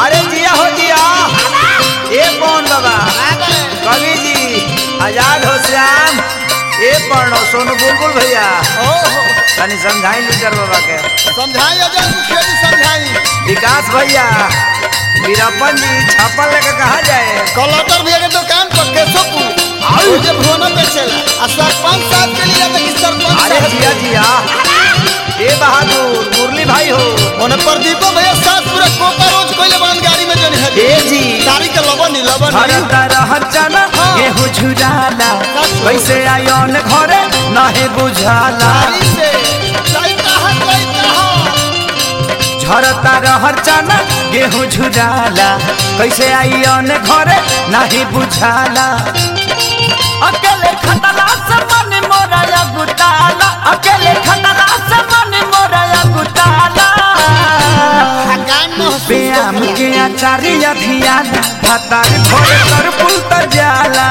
अरे जिया हो जिया ए कौन बाबा कवि जी आजाद हो श्याम ए पढ़ो सोनू बुलबुल भैया ओहो तनी समझाई लीडर बाबा के समझाई अजय मुखिया जी समझाई विकास भैया वीरप्पन जी छापा लेके कहा जाए कलटर भैया के दुकान पर केशवपुर और जे भुवना बेचेला आ सरपंच साहब के लिए देखी सरपंच अरे साहब जिया जिया ए बहादुर मुरली भाई हो ओने प्रदीपो भैया साथ पूरा कोका रोज कोइले बांध गाड़ी में जन है ए जी गाड़ी के लबन लबन हरता रहत जाना गेहूं झुराला कैसे आयोन घरे नाहे बुझाला गाड़ी से लइका है लइका है झरता रहर जाना गेहूं झुराला कैसे आयोन घरे नाहे बुझाला अकेले खतला से मन मोरा या गुटाला अकेले खतला से मन मोरा या गुटाला गान में व्यायाम के आचार्य ध्यान भातार भोर कर पुल तर जाला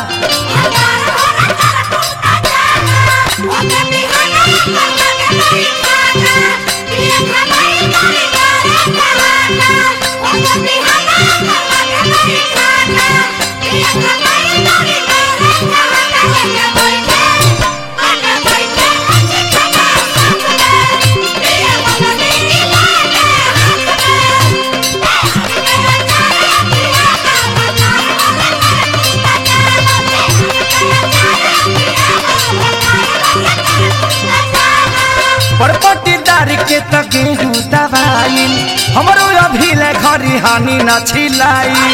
परपटीदार के त गेहूं दवाई हमरो अभी ले घरी हानि न छिलाई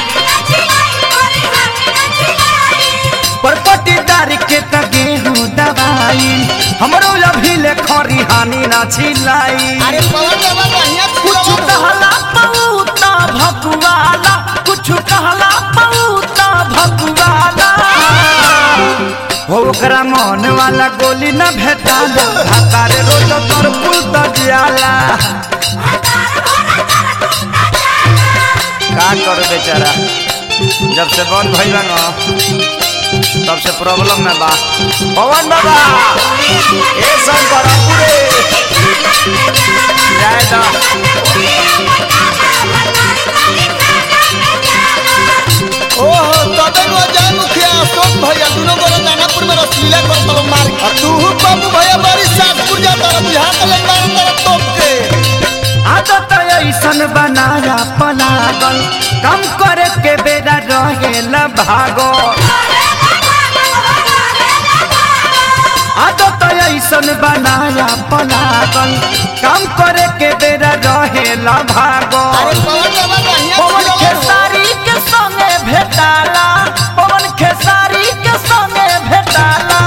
परपटीदार के त गेहूं दवाई हमरो अभी ले खरी हानि न छिलाई अरे पवन बाबा बढ़िया कुछ कहला पऊता भकुआला कुछ कहला पऊता भकुआला हो ओकरा मन वाला गोली न भेटाला भातारे रोज तोर पुल त जियाला का कर बेचारा जब से बंद भइल बा न तब से प्रॉब्लम में बा पवन बाबा ए सब बड़ा पूरे जाए दा ओहो तबे गो जय मुखिया अशोक भैया दुनो गोरे दानापुर में रसलीला कर तब मार आ तू बाबू भैया बड़ी सासपुर जा तर बुझा के ले मार तर तोप के आदत ऐसन बनाया पलागल कम करे के बेरा रहेला भागो आदत ऐसन बनाया पलागल कम करे के बेरा रहेला भागो अरे पवन बाबा बढ़िया पवन खिलौना हो। खेसारी के संगे भेटाला पवन खेसारी के संगे भेटाला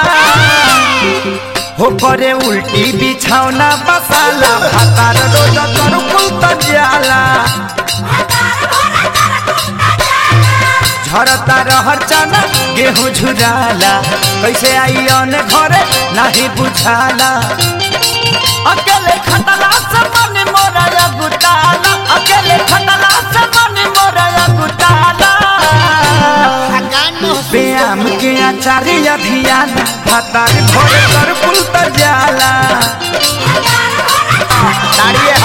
हो करे उल्टी बिछौना बसाला भातार रोज कर कुल जाला झरता रहर चना गेहूं झुराला कैसे आई अन घरे नहीं बुझाला अकेले खतला से मन मोरा या गुटाला अकेले खतला से मन मोरा या गुटाला आ गान में व्यायाम के आचार्य ध्यान भातार भोर कर पुल तर जाला ताड़िए